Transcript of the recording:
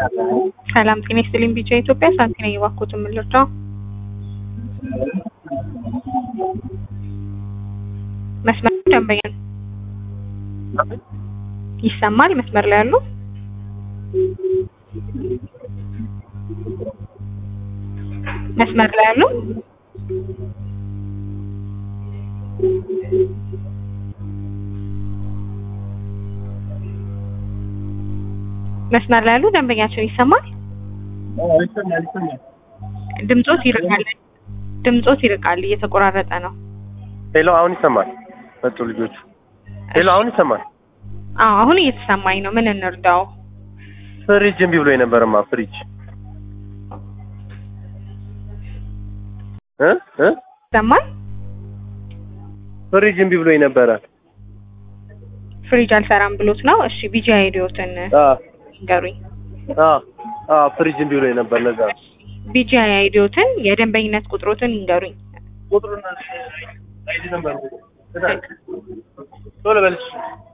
ሰላም ጤና ይስጥልኝ። ቢጫ ኢትዮጵያ ሳንቲ ነኝ። እባክዎትን ምን ልርዳው? መስመር ደንበኛ ይሰማል? መስመር ላይ ያሉ መስመር ላይ ያሉ መስመር ላይ ያሉ ደንበኛቸው ይሰማል? ይሰማል ይሰማል። ድምጾት ይርቃል። ድምጾት ይርቃል፣ እየተቆራረጠ ነው። ሄሎ አሁን ይሰማል። መጡ ልጆቹ። ሄሎ አሁን ይሰማል። አዎ አሁን እየተሰማኝ ነው። ምን እንርዳው? ፍሪጅ እምቢ ብሎ የነበረማ ፍሪጅ እ እ ይሰማል? ፍሪጅ እምቢ ብሎ የነበረ ፍሪጅ አልሰራም ብሎት ነው። እሺ ቢጂ አይዲዮትን አ ንገሩኝ። አ አ ፍሪጅ እምቢ ብሎ የነበር ለዛ ቢጂ አይዲዮትን የደንበኝነት ቁጥሮትን ይንገሩኝ። ቁጥሩና አይዲ ነበር ቶሎ በልሽ